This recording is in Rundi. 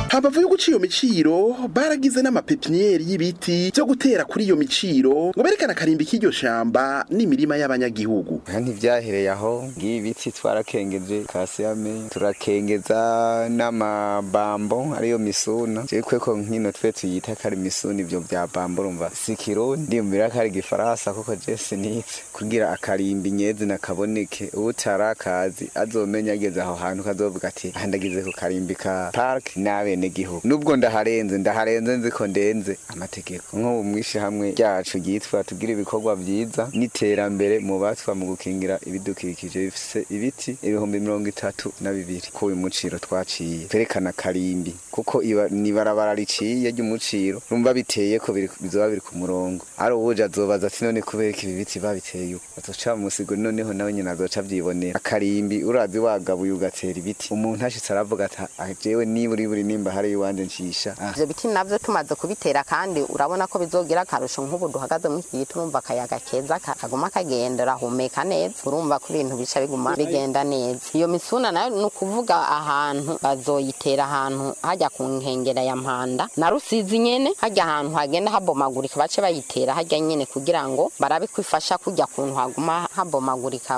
hambavu yo guca iyo miciro baragize n'amapepiniyeri y'ibiti vyo gutera kuri iyo miciro ngo berekane akarimbi k'iryo shamba n'imirima y'abanyagihugu aha ntivyahereye aho ngiye ibiti twarakengeje kasiyame turakengeza n'amabambo ariyo misuna jewe kweko nkino twe tuyita kari misuna ivyo vya bambo urumva si kirundi ndiyumvira ko ari igifaransa kuko je sinitse kugira akarimbi nyezi nakaboneke utarakazi azomenya ageze aho hantu kazovuga ati aha ndagize ku karimbi ka park n'abenegihugu nubwo ndaharenze ndaharenze nzi ko ndenze amategeko nko mu hamwe ryacu ryitwa tugira ibikorwa vyiza n'iterambere mu batwa mu gukingira ibidukikije bifise ibiti ibihumbi mirongo itatu na bibiri ku uyu muciro twaciye twerekana karimbi kuko iba nibarabara riciye ry'umuciro rumva biteye ko biri- bizoba biri ku murongo ari uwuje azobaza ati none kubera ko ibi biti babiteye uko azoca mu musigo noneho nawe nyine azoca avyibonera akarimbi urazi wagabuye ugatera ibiti umuntu ashitse aravuga ati "Ah, jewe niburi buri nimba hari iwanje ncisha ah, ivyo biti navyo tumaze kubitera kandi urabona ko bizogira akarusho nk'ubu duhagaze muri iki giti urumva akayaga keza ka- kaguma kagenda urahumeka neza urumva ko ibintu bica biguma bigenda neza iyo misuna nayo ni ukuvuga ahantu bazoyitera ahantu hajya ku nkengera ya mpanda na rusizi nyene hajya ahantu hagenda habomagurika bace bayitera hajya nyene kugira ngo barabe kwifasha kujya kuntu haguma habomagurika